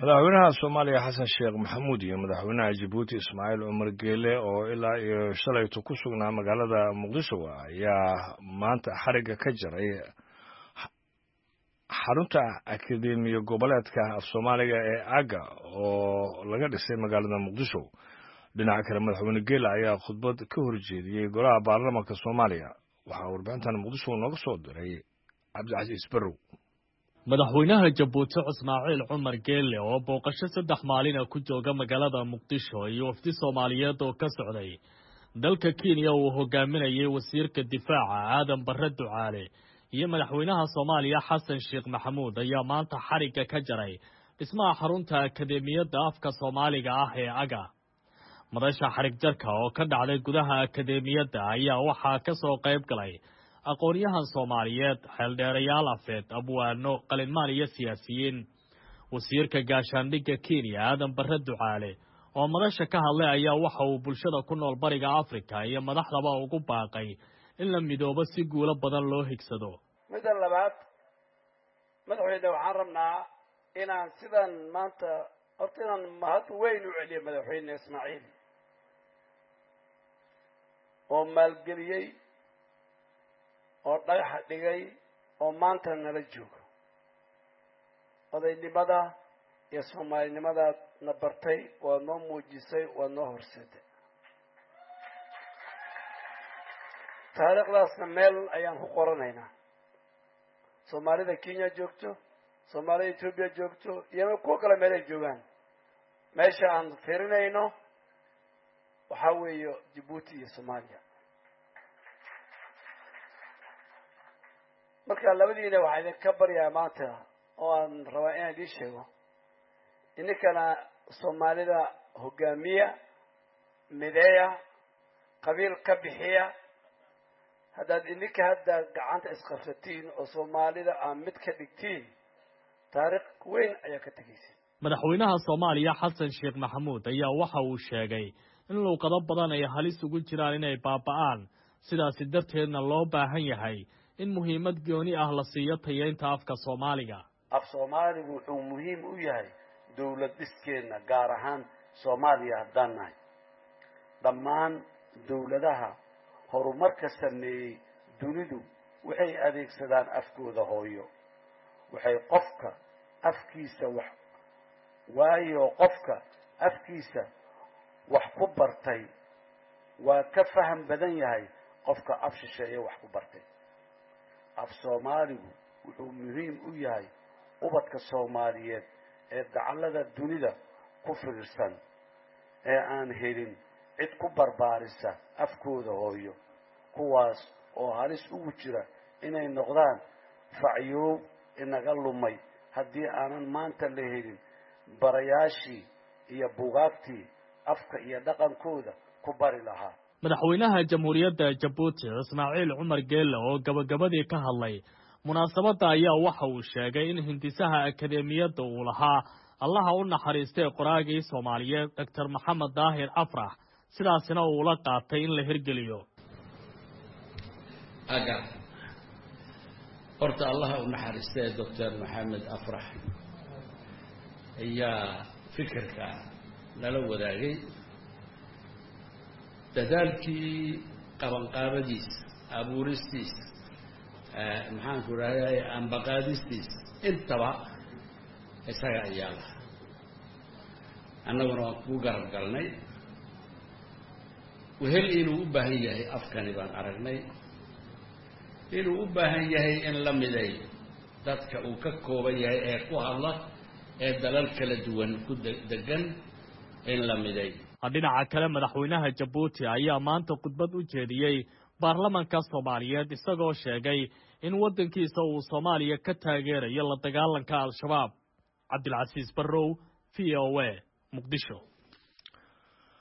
madaxweynaha soomaaliya xasan sheekh maxamuud iyo madaxweynaha jabuuti ismaaciil cumar geele oo ilaa iyo shalayto ku sugnaa magaalada muqdisho ayaa maanta xarigga ka jaray xarunta akademiya goboleedka af soomaaliga ee aga oo laga dhisay magaalada muqdisho dhinaca kale madaxweyne geele ayaa khudbad ka horjeediyey golaha baarlamanka soomaaliya waxaa warbixintan muqdisho nooga soo diray cabdicasiis barrow madaxweynaha jabuuti ismaaciil cumar geelle oo booqasho saddex maalina ku jooga magaalada muqdisho iyo wafdi soomaaliyeed oo ka socday dalka kenya uu hogaaminayay wasiirka difaaca aadan barre ducaale iyo madaxweynaha soomaaliya xasan sheekh maxamuud ayaa maanta xarigga ka jaray dhismaha xarunta akademiyadda afka soomaaliga ah ee aga madasha xarig jarka oo ka dhacday gudaha akademiyadda ayaa waxaa ka soo qayb galay aqoon-yahan soomaaliyeed xeeldheerayaal afeed abwaano qalinmaan iyo siyaasiyiin wasiirka gaashaandhigga kenya aadan barre ducaale oo madasha ka hadlay ayaa waxa uu bulshada ku nool bariga afrika iyo madaxdaba ugu baaqay in la midoobo si guulo badan loo higsado midda labaad madaxweyne waxaan rabnaa inaan sidan maanta horta inaan mahad weyn u celiyo madaxweyne ismaaciil oo maalgeliyey oo dhagaxa dhigay oo maanta nala joogo odaynimada iyo soomaalinimadaad na bartay waad noo muujisay waad noo horseeday taariikhdaasna meel ayaan ku qoranaynaa soomaalida kenya joogto soomaalida etoobiya joogto iyo kuwo kale meel ay joogaan meesha aan firinayno waxaa weeye jabuuti iyo soomaaliya marka labadiina waxaa idinka baryaa maanta oo aan rabaa inaan idiin sheego ininkana soomaalida hogaamiya mideeya qabiil ka bixiya haddaad ininka hadda gacanta isqabsatiin oo soomaalida aan mid ka dhigtiin taariikh weyn ayaa ka tegaysa madaxweynaha soomaaliya xasan sheekh maxamuud ayaa waxa uu sheegay in luuqado badan ay halis ugu jiraan inay baaba'aan sidaasi darteedna loo baahan yahay in muhiimad gooni ah la siiyo tayeynta afka soomaaliga af soomaaligu wuxuu muhiim u yahay dowlad dhiskeenna gaar ahaan soomaaliya haddaan nahay dhammaan dowladaha horumarka sameeyey dunidu waxay adeegsadaan afkooda hooyo waxay qofka afkiisa wax waayo qofka afkiisa wax ku bartay waa ka faham badan yahay qofka af shisheeye wax ku bartay af soomaaligu wuxuu muhiim u yahay ubadka soomaaliyeed ee dacallada dunida ku fiirsan ee aan helin cid ku barbaarisa afkooda hooyo kuwaas oo halis ugu jira inay noqdaan facyoob inaga lumay haddii aanan maanta la helin barayaashii iyo bugaagtii afka iyo dhaqankooda ku bari lahaa madaxweynaha jamhuuriyadda jabuuti ismaaciil cumar geelle oo gabagabadii ka hadlay munaasabadda ayaa waxa uu sheegay in hindisaha akademiyadda uu lahaa allaha u naxariistay qoraagii soomaaliyeed doctor maxamed daahir afrax sidaasina uu la qaatay in la hirgeliyo aga horta allaha u naxariistay doctor maxamed afrax ayaa fikirka lala wadaagay dadaalkii qabanqaabadiisa abuuristiisa maxaanku idhahday ambaqaadistiisa intaba isaga ayaa lahaa annaguna waan kugu garab galnay wehel inuu u baahan yahay afkani baan aragnay inuu u baahan yahay in la miday dadka uu ka kooban yahay ee ku hadla ee dalal kala duwan ku degan in la miday dhinaca kale madaxweynaha jabuuti ayaa maanta khudbad u jeediyey baarlamanka soomaaliyeed isagoo sheegay in waddankiisa uu soomaaliya ka taageerayo la dagaalanka al-shabaab cabdilcasiis barrow v o a muqdisho